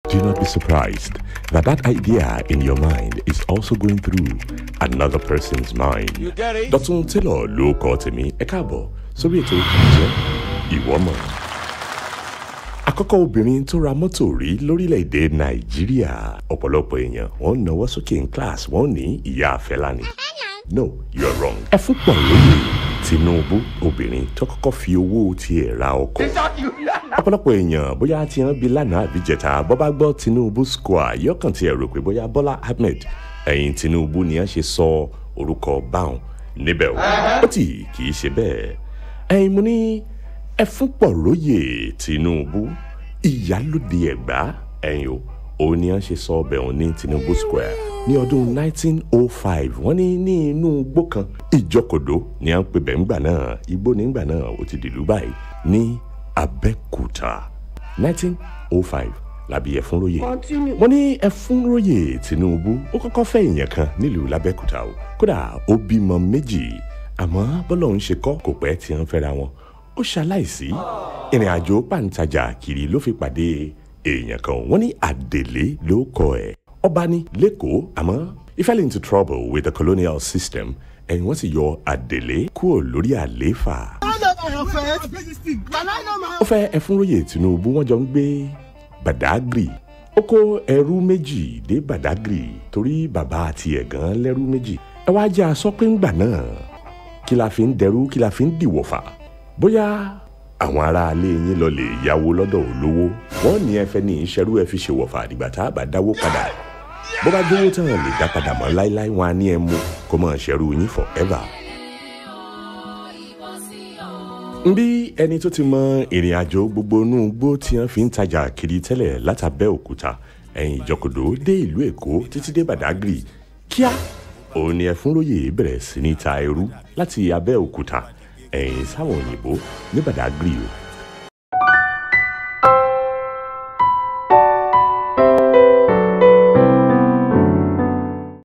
Do not be surprised that that idea in your mind is also going through another person's mind. You get it? Dọ̀tun Taylor ló kọ́ tèmi ẹ káàbọ̀ sórí ètò ìjẹ́ ìwọ́mọ̀. Àkọ́kọ́ obìnrin tó ra mọ́tò rí lórílẹ̀‐èdè Nàìjíríà ọ̀pọ̀lọpọ̀ èèyàn wọ́n ń náwó sókè ní class wọ́n ní ìyá Fẹlá ni. No, you are wrong. Ẹ fún pọ̀ lóye Tinubu obìnrin tó kọ́kọ́ fi owó tiẹ̀ ra ọkọ̀ ọ̀pọ̀lọpọ̀ èèyàn bóyá tí wọ́n bí lánàá àbí jẹta bọ́ bá gbọ́ Tinubu square yọkàn tí ẹ rò pé bóyá Bọ́lá Ahmed ẹ̀yìn Tinubu ni wọ́n ṣe sọ orúkọ báwọn níbẹ̀ o ó tì kì í ṣe bẹ́ẹ̀ ẹ̀yin mo ní ẹ fún pọ̀ lóye Tinubu ìyálòde Ẹ̀gbá ẹ̀yin o òun ni wọ́n ṣe sọ ọbẹ̀ òun ní Tinubu square ní ọdún 1905 wọ́n ní ní inú igbó kan ìjọkòdó ni wọ́n ń pè bẹ́ẹ̀ ńgbà náà igbó nígbà náà ó ti dìlú báyìí ní Abẹ́òkúta 1905 làbí Ẹ̀fúnróyè wọ́n ní Ẹ̀fúnróyè Tinubu ó kọ́kọ́ fẹ́ èèyàn kan nílùú l'Abẹ́òkúta o kódà ó bímọ méjì àmọ́ bọ́lọ̀ ń ṣe kọ́ kò pẹ́ tí wọ́n fẹ́ra wọn ó ṣaláìsí ìrìn àjò pàǹtajà kiri ló fi pàdé èèyàn kan wọ́n ní Àdèlé ló kọ ẹ̀ ọba ní lẹ́kọ̀ọ́ àmọ́ he fell into trouble with the colonial system ẹ̀yìn wọ́n sì yọ Àdèlé kúrò lórí àlééfà ó fẹ́ Ẹ̀fúnróyè Tinubu wọ́n jọ ń gbé Badagry ó kó ẹrú méjì dé Badagry torí bàbá àti ẹ̀gán lẹ́rú méjì ẹ wá jẹ́ aṣọ pé ńgbà náà kí la fi ń dẹrú kí la fi ń dìwọ̀fà bóyá àwọn aráalé yín lọ lè yáwó lọ́dọ̀ olówó wọ́n ní ẹ fẹ́ ní ìṣẹ́rú ẹ fi ṣèwọ̀fà àdìgbà tá a bá dáwó padà bó bá dówó tán lè dá padà mọ́ láéláé wọn á ní ẹ mú kó mọ̀ ṣẹ́rú yín forever nbí ẹni tó ti mọ ìrìn àjò gbogbo inú igbó tí wọn fi ń tajà kiri tẹ́lẹ̀ látàbẹ́ òkúta ẹ̀yìn ìjọkòdó dé ìlú èkó títí dé badagry kíá òun ni Ẹ̀fúnróyè bẹ̀rẹ̀ sí ní ta ẹrú láti abẹ́ òkúta ẹ̀yìn sáwọn òyìnbó ní badagry o